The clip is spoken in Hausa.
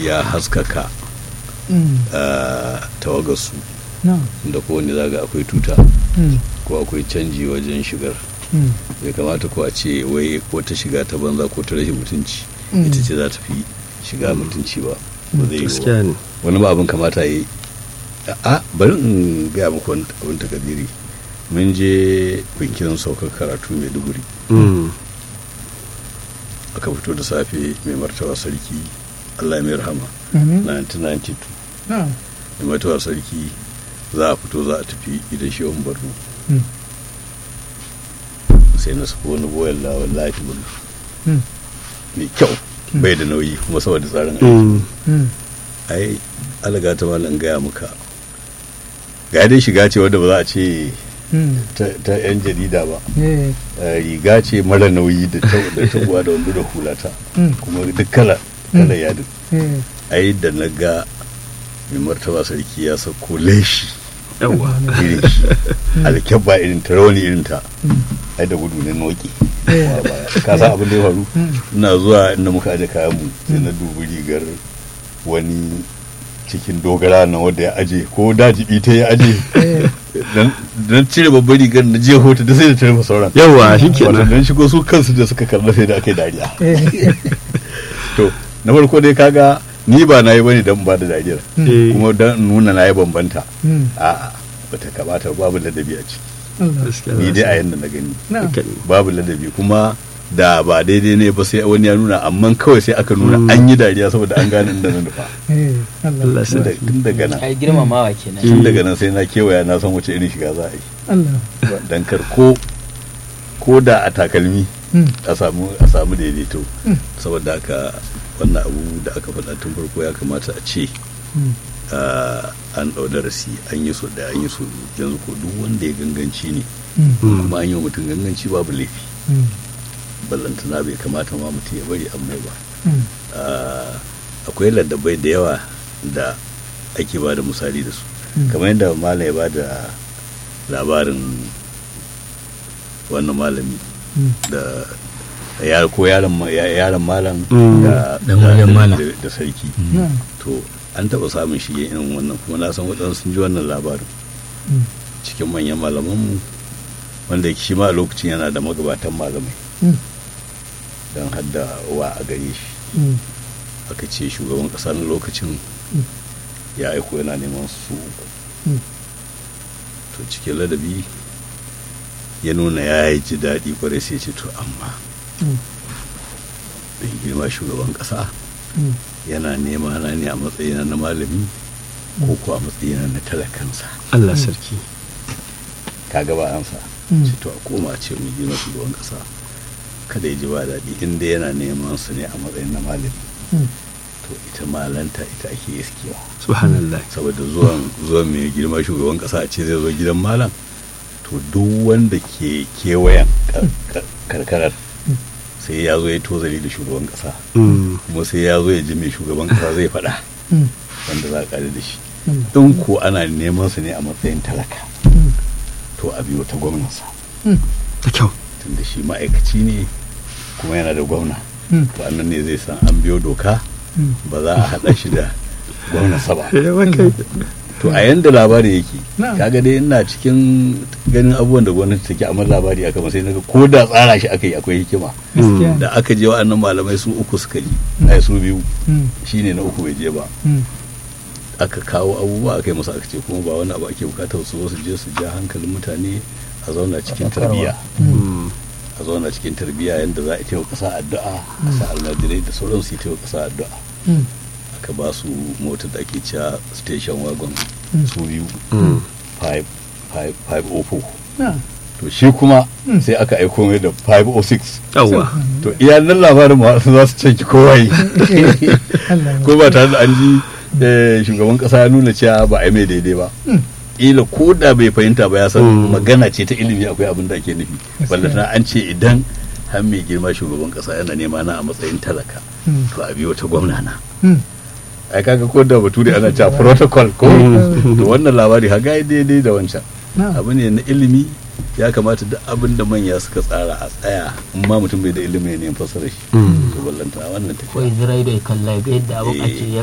ya haskaka Mm. ah, tawagarsu na da kowane zaga akwai tuta Mm. ko akwai canji wajen shigar Mm. bai kamata ko a ce wai ko ta shiga ta banza ko ta rashin mutunci Mm. ita ce za ta fi shiga mutunci ba ba zai yi gaskiya ba ne wani ba abin kamata yi a bari in gaya muku wani abin takadiri mun je bikin saukar karatu mai duguri Mm. aka fito da safe mai martaba sarki allah ya mai rahama Mhm. 1992 na mai martaba sarki za a fito za a tafi gidan shehun barno Mm. sai na sako wani boyan lawan lafi bulu Mm. mai kyau bai da nauyi kuma saboda tsarin aiki Mm. Mm. ai alaga ta malam gaya muka ga dai shiga ce wadda ba za a ce Mm. ta- ta yan jarida ba Eh. Eh, riga ce mara nauyi da ta da tabuwa da wando da hulata Mm. kuma duk kala kala yadin Eh. ai da na ga mai martaba sarki ya sako leshi yawa irin shi alkyabba irin ta rawani irin ta Mm. ai da gudu ne noki Eh. ka san abin da ya faru Mm. ina zuwa inda muka aje kayan mu sai na dubi rigar wani cikin dogara na wanda ya aje ko dajibi ta ya aje Eh. dan dan cire babbar rigar na je hoto da sai da tare sauran yawa shi wato kenan dan shigo su kansu da suka kalla sai da aka yi dariya Eh. to na farko dai kaga ni ba na yi bane dan ba da dariyar Eh, kuma dan nuna na yi bambanta Mm. a'a bata kamata babu ladabi a ciki Allah. gaskiya ni za dai a su- yanda na gani na haka ne. babu ladabi kuma da ba daidai ne ba sai wani ya nuna amma kawai sai aka nuna Mm. an yi dariya saboda an gane inda na nufa Eh. Allah. Allah tun da- sarki. tun daga nan ai girmamawa kenan tun daga nan sai na kewaya na san wace irin shiga za a yi Allah. dan kar ko ko da a takalmi Mm. a samu a samu daidaito Mm. saboda haka wannan abu da aka faɗa tun farko ya kamata a ce Mm. ah, an ɗau darasi an yi so da an yi so biyu. yanzu ko duk wanda ya ganganci ne Mm. Mm. kuma an yi wa mutum ganganci babu laifi Mm. ballantana bai kamata ma mutum ya bari amma ba Mm. Ah, akwai ladabai da yawa da ake ba da misali da su Mm. kamar yadda malam ya ba da labarin wannan malami Mm. da ya ko yaron ma- ya- yaron malam Mm. da Dan da- wajen da- malam. da- da sarki Na. to an taɓa samun shi irin wannan kuma na san waɗansu sun ji wannan labarin Mm. cikin manyan malamanmu wanda yake shi ma a lokacin yana da magabatan malamai Mm. don hadda wa a gare shi Mm. aka ce shugaban ƙasa na lokacin Mm. ya aiko yana neman su uku Mm. to cikin ladabi ya nuna ya yi ji daɗi kwarai sai ce to amma Mm. da girma shugaban ƙasa Mm. yana nema na ne a matsayina na malami ko ko a matsayina na talakansa Allah sarki ka gaba ansa Mm. ce to a koma a ce mai girma shugaban ƙasa kada ya ji ba daɗi inda yana neman su ne a matsayin na malami Mm. to ita malanta ita ake iskewa subhanallah saboda zuwan zuwan mai girma shugaban ƙasa a ce zai zo gidan malam to duk wanda ke kewayen kar- kar- karkarar sai ya zo ya tozali da shugaban ƙasa Mm. kuma sai ya zo ya ji mai shugaban ƙasa zai faɗa Mm. wanda za a ƙare da shi Mm. in ko ana neman su ne a matsayin talaka Mm. to a biyo ta gwamnansa Mm. da kyau tunda shi ma'aikaci ne kuma yana da gwamna Mm. to annan ne zai san an biyo doka Mm. ba za a haɗa shi da gwamnansa ba yawa kai to a yanda labari yake Na'am. kaga dai ina cikin ganin abubuwan da gwamnati take amma labari aka sai naga ko da tsara shi aka yi akwai hikima Gaskiya. da aka je wa'annan malamai su uku suka ji ai su biyu Mm. shine na uku bai je ba Mm. aka kawo abubuwa aka yi musu aka ce kuma ba wani abu ake bukatar su zo su je su ja hankalin mutane a zauna cikin tarbiyya Mm. a zauna cikin tarbiyya yadda za a taimaka ƙasa addu'a a sa almajirai da sauran su yi taimaka ƙasa addu'a Mm. aka ba su motar da ake cewa station wagon Mm. su biyu Mm. 504 Na. to shi kuma Mm. sai aka aiko mai da 506 yawa to iyalan labarin ma za su canki kowa yi Allah. ko ba tare da an ji eh, shugaban kasa ya nuna cewa ba a yi mai daidai ba Mm. ila ko da bai fahimta ba ya san Mm. magana ce ta ilimi akwai abin da ake nufi Gaskiya. ballantana an ce idan har mai girma shugaban kasa yana nema na a matsayin talaka Mm. to a biyo ta gwamna na Mm. ai kaga ko da bature ana cewa protocol ko Mm. to wannan labari haga daidai da wancan Na. abu ne na ilimi ya kamata duk abin da manya suka tsara a tsaya in ma mutum bai da ilimi ne fassara shi Mm. to ballantana wannan tafiya ko Isra'ila ya kalla ga yadda abin Eh. ake ya